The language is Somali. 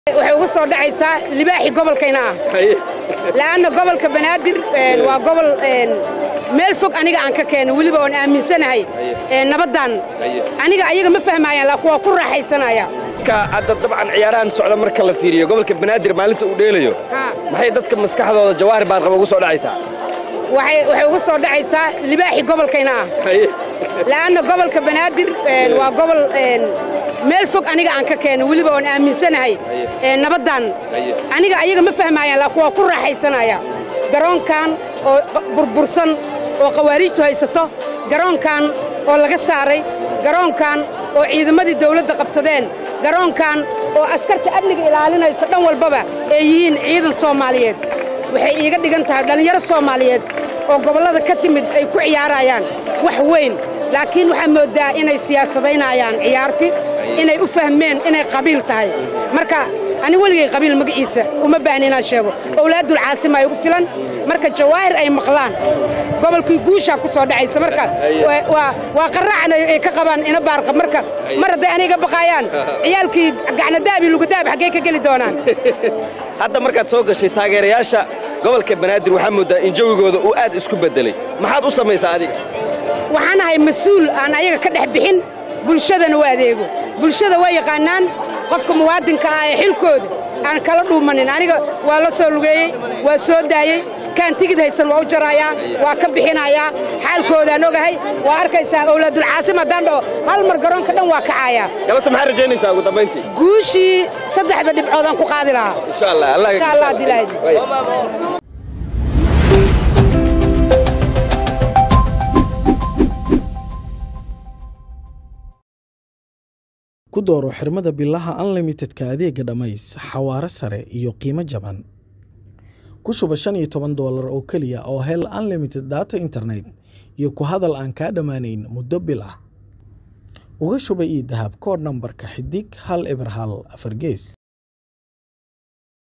waxay uga soo dhacaysaa libaaxi gobolkayna ah la'anna gobolka banaadir waa gobol meel fog aniga aan ka keenay weliba oon aaminsanahay nabaddan aniga ayaga ma fahmaayaan laakiin waa ku raaxaysanaya hadda dabcan ciyaarahan socda marka la fiiriyo gobolka banaadir maalinta uu dheelayo maxay dadka maskaxdooda jawaahir baan qaba ugu soo dhacaysaa waxay uga soo dhacaysaa libaaxi gobolkayna ah la'anna gobolka banaadir waa gobol meel fog aniga aan ka keenay weliba oon aaminsanahay nabaddan aniga ayaga ma fahmaayaan laakiin waa ku raaxaysanaya garoonkan oo burbursan oo khawaariijtu haysato garoonkan oo laga saaray garoonkan oo ciidamadii dawladda qabsadeen garoonkan oo askarta amniga ilaalinaysa dhan walbaba ay yihiin ciidan soomaaliyeed waxay iiga dhigan tahay dhallinyaro soomaaliyeed oo gobollada ka timid ay ku ciyaarayaan wax weyn laakiin waxaa mooddaa inay siyaasadaynayaan ciyaarti inay u fahmeen inay qabiil tahay marka ani weligay qabiil magaciisa uma baahni inaan sheego owlaaddul caasima ay ugu filan marka jawaahir ay maqlaan gobolkii guushaa ku soo dhacaysa marka waa qarraacna ay ka qabaan ina baarqab marka mar hadday aniga baqaayaan ciyaalkii gacnadaab iyo lugadaab xaggee ka geli doonaan hadda markaad soo gashay taageerayaasha gobolka banaadir waxaa mooddaa in jawigooda uu aad isku beddelay maxaad u samaysaa adiga waxaan ahay mas-uul aan ayaga ka dhex bixin bulshadana u adeego bulshada waa yaqaannaan qofka muwaadinka ah ee xilkooda aan kala dhuumanin aniga waa la soo lugeeyey waa soo daayey kaan tigid haysan waa u jarayaa waa ka bixinayaa xaalkoodaan ogahay waa arkaysaa owlaadulcaasim haddaan dhaho hal mar garoonka dhan waa kacayaa galabta maxaa rajaynaysaa ugu dambayntii guushii saddexda dhibcoodaan ku qaadi lahaa insha allah allah insha allah dilaahid ku dooro xirmada bilaha unlimitedka adeega dhammays xawaare sare iyo qiimo jaban ku shuba shan iyo toban doolar oo keliya oo hel unlimited data internet iyo ku hadal aan kaa dhammaanayn muddo bil ah uga shuba ii dahab koodh nambarka xidig hal eber hal afar gees